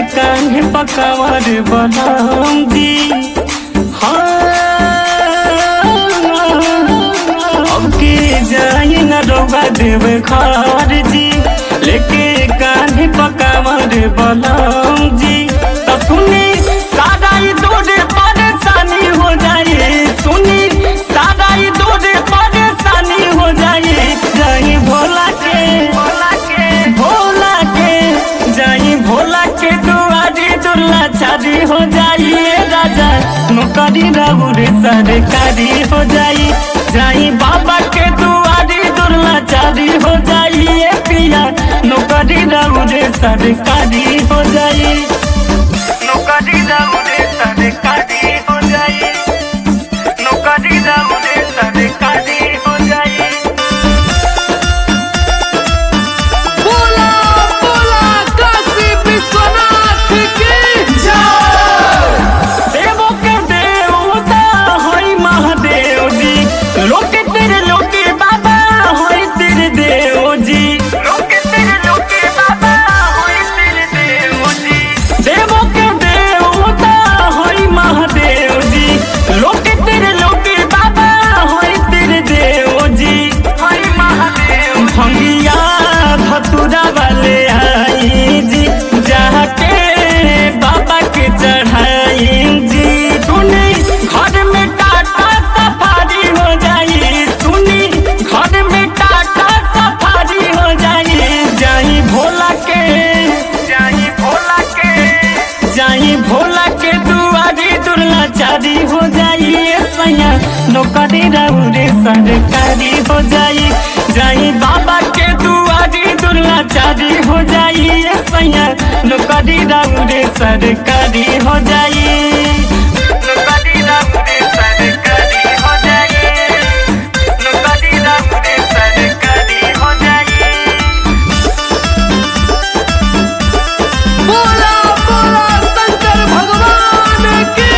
कान्हे पकावर बनाऊं जी अब के जाई न रोगा देव खार जी लेके कान्हे पकावर बनाऊं जी तो सुनी सारा ही दूर परेशानी हो जाए सुनी सारा ही दूर परेशानी हो जाए जाई भोला के भोला के भोला के जाई भोला के दुआरी दुर्ला छादी हो जाइए राजा नौकरी राहुल सरकारी हो जाई जाई बाबा के दुआरी दुर्ला छादी हो जाइए पिया नौकरी राहुल सरकारी हो जाई नौकरी राहुल सरकारी हो जाई नौकरी राहुल सरकारी हो जाई बोला बोला काशी विश्वनाथ की देवो के देवता होई महादेव जी लोके तेरे लोके बाबा होई तेरे देव जी लोके तेरे लोके बाबा होई तेरे देव जी देवो के देवता होई महादेव जी लोके तेरे लोके बाबा होई तेरे देव जी होई महादेव भंगिया धतुरा वाले आई जी जाके बाबा के चढ़ाई जी सुनी घर में टाटा सफारी हो जाई सुनी घर में टाटा सफारी हो जाई जाई भोला के जाई भोला के जाई भोला के दुआरी दुर्ला चारी हो जाई ए सैया नौकरी राउरे सरकारी हो जाई जाई बाबा के दुआरी दुर्ला चारी हो जाई ए सैया नौकरी राउरे सरकारी हो जाई नौकरी राउरे सरकारी हो जाई नौकरी राउरे सरकारी हो जाई बोला बोला शंकर भगवान की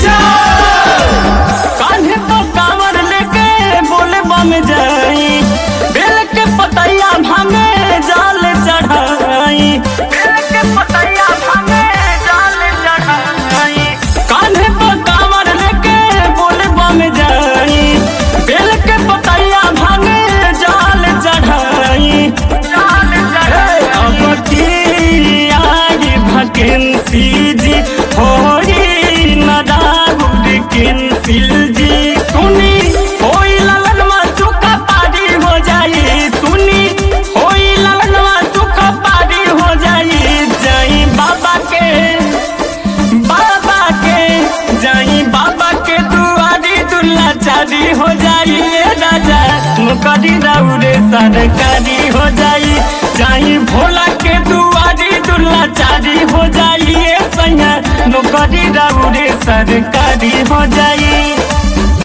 कान्हे तो कांवर लेके बोले बम जाई बेल के पतैया भांगे जाल चढ़ाई बेल के पतैया भांगे जाल चढ़ाई कान्हे तो कांवर लेके बोले बम जाई बेल के पतैया भांगे जाल चढ़ाई जाल चढ़ाई अब की आई भकेंसी जी होई नदागुड केंसिल जी सुनी होई ललनवा सुखा पारी हो जाई सुनी होई ललनवा सुखा पारी हो जाई जाई बाबा के बाबा के जाई बाबा के दुआरी दुल्ला चारी हो जाई ए राजा नौकरी राउरे सरकारी हो जाई जाई भोला के दुआरी दुल्ला चारी हो जाई ए सैया नौकरी राउरे सरकारी हो जाई